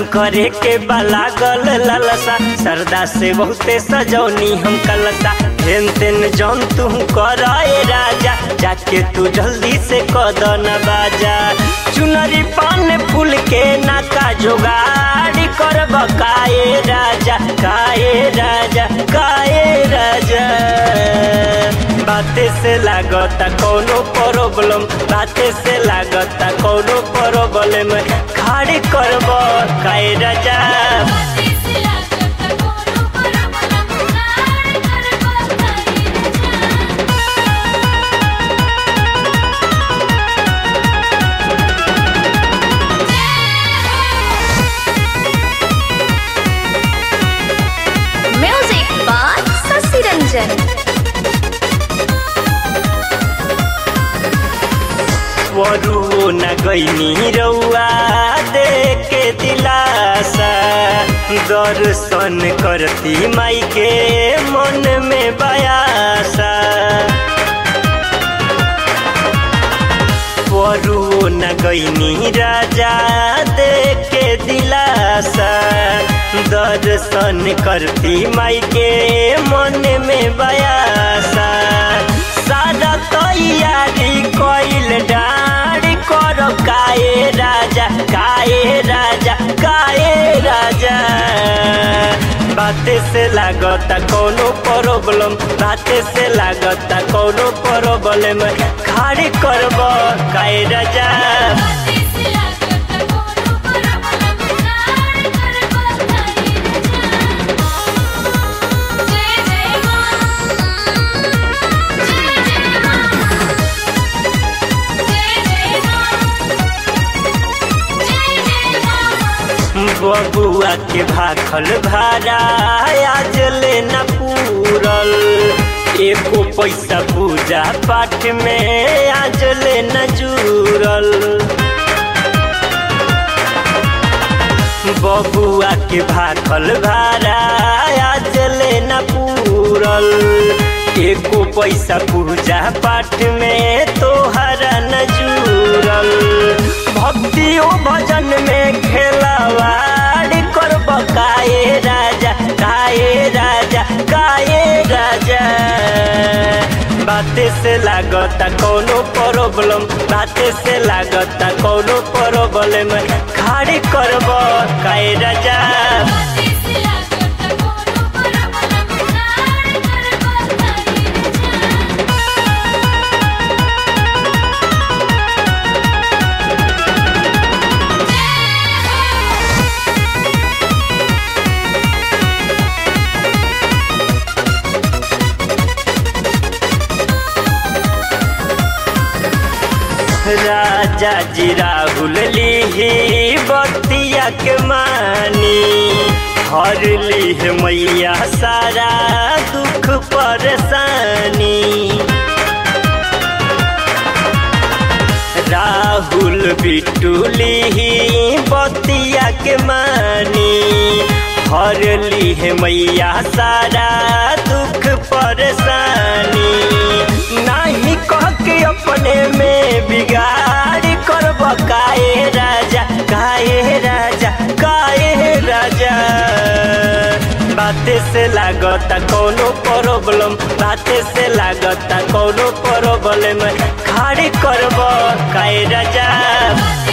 करे के बाला गल ललसा सरदा से बहुते सजौनी हम कलसा हेन तेन जौन तू कर राजा जाके तू जल्दी से कदन बाजा चुनरी पान फूल के नाका जोगाड़ी कर काए राजा काए राजा काए राजा बाते से लागता कोनो प्रॉब्लम बाते से लागता कोनो प्रॉब्लम खाड़ी करब काए राजा म्यूजिक बाय शशि रंजन वरु न गईनी रउआ देख के दिलासा दर्शन करती माई के मन में बयासा वरु न गईनी राजा देख के दिलासा दर्शन करती माई के मन में बयासा सारा तैयारी कइल डाड़ी कर काए राजा काए राजा काए राजा बाते से लागता कोनो प्रॉब्लम बाते से लागता कोनो प्रॉब्लम खाड़ी करब काए राजा बबुआ के भाखल भाड़ा आज ले न पूरल एको पैसा पूजा पाठ में आज ले न जुड़ल बबुआ के भाखल भाड़ा आज ले न पूरल एको पैसा पूजा पाठ में तोहरा न जुड़ल भक्तियो भजन में खेलवाड़ी करब काए राजा काए राजा काए राजा बाते से लागता कोनो प्रॉब्लम बाते से लागता कोनो प्रॉब्लम खाड़ी करब काए राजा राजा जी राहुल लीही बतिया के मानी हर लीह मैया सारा दुख परेशानी राहुल बिट्टू लीही बतिया के मानी हर लीह मैया सारा दुख परेशानी नाही कह के अपने में बिगाड़ करब काए राजा काए राजा काए राजा बाते से लागता कोनो प्रॉब्लम बाते से लागता कोनो प्रॉब्लम खाड़ी करब काए राजा